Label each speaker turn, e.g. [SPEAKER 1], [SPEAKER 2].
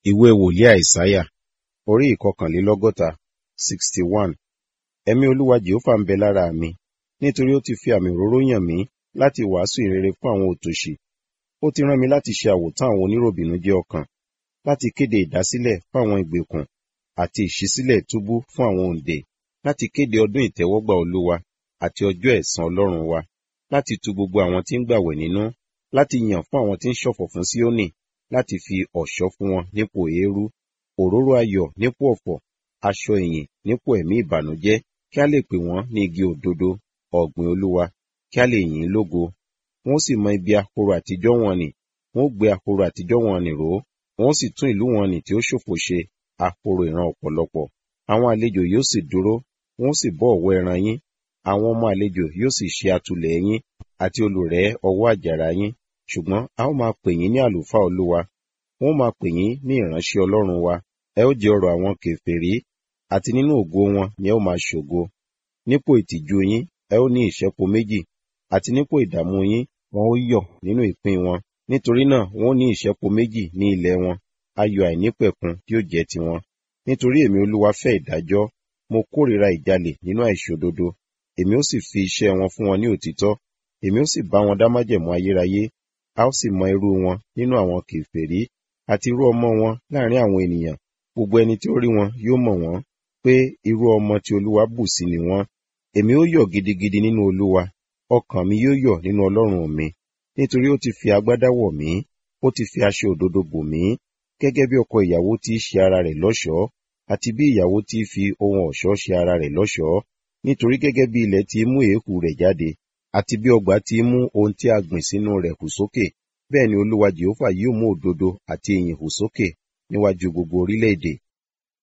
[SPEAKER 1] Ìwé wòlíì Àìsáyà, orí ìkọkànlélọ́gọ́ta, sixty one. Ẹ̀mí Olúwa Jèhófà ń bẹ lára mi, nítorí ó ti fi àmì òróró yàn mí láti wàásù ìrere fún àwọn òtòṣì. Ó ti rán mi láti ṣe àwòtán àwọn oníròbìnújẹ́ ọkàn, láti kéde ìdásílẹ̀ fún àwọn ìgbèkùn àti ìṣísílẹ̀ túbú fún àwọn òǹdè, láti kéde ọdún ìtẹ́wọ́gbà Olúwa àti ọjọ́ ẹ̀san Ọlọ́run wa, láti tu gbogbo àwọn tí ń gbààwẹ̀ nínú, láti yàn fún àwọn tí ń ṣọ̀fọ̀ fún Síónì, láti fi ọ̀ṣọ́ fún wọn nípò eérú, òróró ayọ̀ nípò ọ̀fọ̀, aṣọ ìyìn nípò ẹ̀mí ìbànújẹ́, kí a lè pè wọ́n ní igi òdodo, ọ̀gbìn Olúwa, kí a lè yìn ín lógo. Wọ́n ó sì mọ ibi ahoro àtijọ́ wọn nì, wọ́n ó gbé ahoro àtijọ́ wọn nì ró, wọ́n ó sì tún ìlú wọn nì tí ó ṣòfo ṣe, ahoro ìran ọ̀pọ̀lọpọ̀. Àwọn àlejò yóò sì dúró, wọ́n ó sì bọ́ ọ̀wọ́ ẹran yín, àwọn ọmọ àlejò yóò sì ṣe atùlẹ̀ yín àti olùrẹ́ ọwọ́ àjàrà yín. Ṣùgbọ́n a ó máa pè yín ní àlùfáà Olúwa, wọ́n ó máa pè yín ní ìránṣẹ́ Ọlọ́run wa. Ẹ ó jẹ ọrọ̀ àwọn kèfèrí, àti nínú ògo wọn ni ẹ ó máa ṣògo. Nípò ìtìjú yín, ẹ ó ní ìṣẹ́po méjì, àti nípò ìdààmú yín, wọn ó yọ̀ nínú ìpín wọn. Nítorí náà wọn ó ní ìṣẹ́po méjì ní ilẹ̀ wọn, ayọ̀ àìnípẹ̀kun yóò jẹ́ tiwọn. Nítorí èmi Olúwa fẹ́ ìdájọ́, mo kórìíra ìjalè nínú àìṣòdodo. Èmi ó sì fi iṣẹ́ wọn fún wọn ní òtítọ́, èmi ó sì bá wọn dá májẹ̀mú ayérayé. A ó sì mọ irú wọn nínú àwọn kèfèrí, àti irú ọmọ wọn láàrin àwọn ènìyàn. Gbogbo ẹni tí ó rí wọn yóò mọ̀ wọ́n, pé irú ọmọ tí Olúwa bù sí ni wọ́n. Èmi ó yọ̀ gidigidi nínú Olúwa, ọkàn mi yóò yọ̀ nínú Ọlọ́run mi. Nítorí ó ti fi agbádá wọ̀ mí, ó ti fi aṣọ òdodo bò mí, gẹ́gẹ́ bí ọkọ ìyàwó tí í ṣe ara rẹ̀ lọ́ṣọ̀ọ́, àti bí ìyàwó tí í fi ohun ọ̀ṣọ́ ṣe ara rẹ̀ lọ́ṣọ̀ọ́. Nítorí gẹ́gẹ́ bí ilẹ̀ ti í mú èékú rẹ̀ jáde, àti bí ọgbà ti í mú ohun tí a gbìn sínú rẹ̀ hù sókè, bẹ́ẹ̀ ni Olúwa Jèhófà yóò mú òdodo àti ìyìn hù sókè níwájú gbogbo orílẹ̀-èdè.